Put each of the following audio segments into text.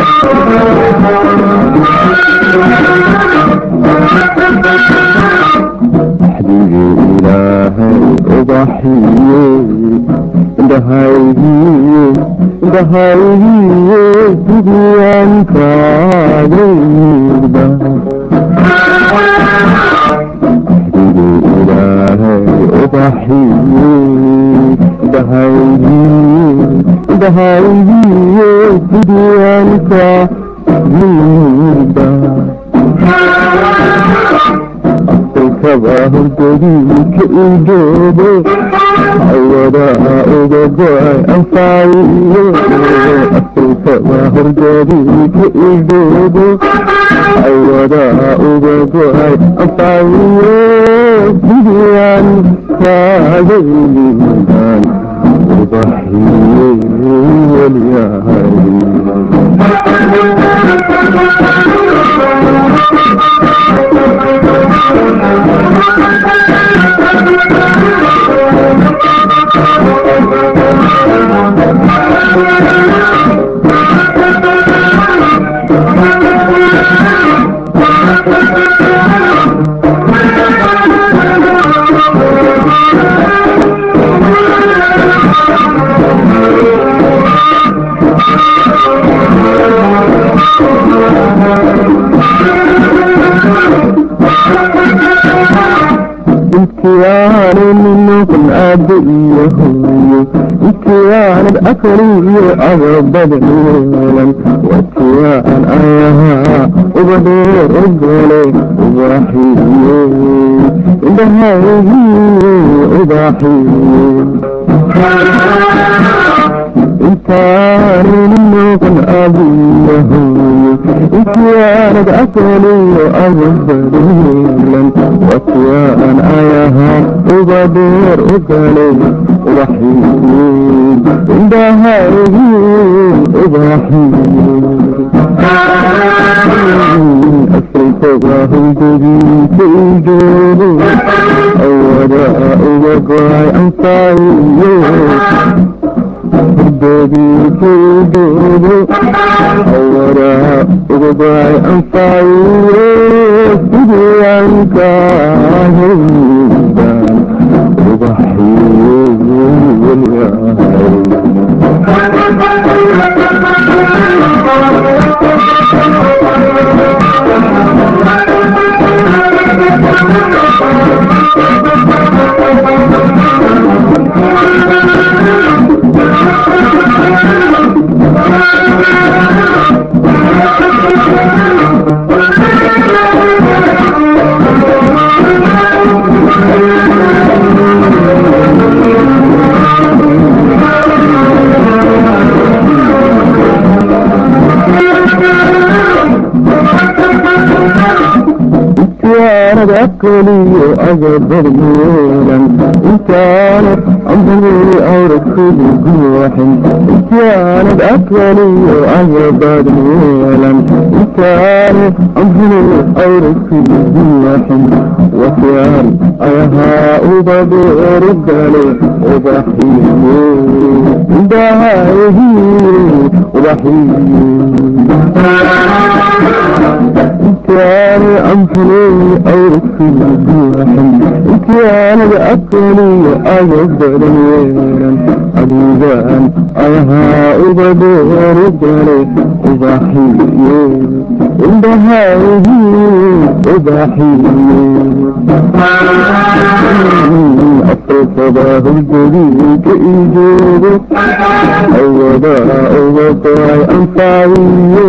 axdigii ilaahay ubaxiye indhahaygiye indhahaygiye sidiyaan kaagayda axdigii ilaahay ubaxiye indhahaygiye indhahaygiye sidiyaan kaagayda afrikaba hurdadiika idoobo awadaa uga go-ay anfaayiyo afrikaba hurdadiika idoobo awadaa uga go-ay anfaayiyo sidiyaan kaagaylidan ubaxiye weliyahay intiyaanay minnoqon aabbe iyo hooyo intiyaanad akaliyo agabadan yeelan watiyaan ayahaa uba dheer ogole ubaaxiye indhahaygiye ubaaxiye intaanay minnoqon aabbe iyo hooyo intiyaanad akaliyo agabadan yeelan watiyaan ayahaa uba dheer ogale ubaxiye indhahaygiye ubaxiye afrikaba hurdadiisa idoobo awadaa uga go-ay anfaayiyo hurdadiisa idoobo awadaa uga go-ay anfaayiyo sidiyaan kaahaydan ubaxiye weliyahay intaanad akaliyo agabadan yeelan intaanad ambagii awradkudi guwaxin intaanad akaliyo agabadan yeelan intaanad ambagii awradkudi guwaxin wasiyaan ayahaa ubadeerugale ubaxiye indhahaygiye ubaxiye intiyaanay anfuley awradkudi guwaxin intiyaanad akaliyo agabadan yeelan adigaan ayahaa ubadeerugale ubaxiye indhahaygiye ubaxiye afrikaba hurdadiika idoobo awadaa uga go-ay anfaayiyo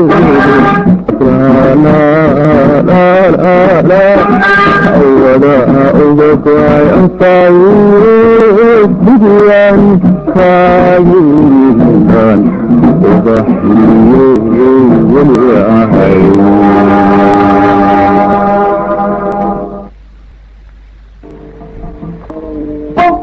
awadaa uga go-ay anfaayiyo sidiyaan kaayidan ubaxiye weliyahay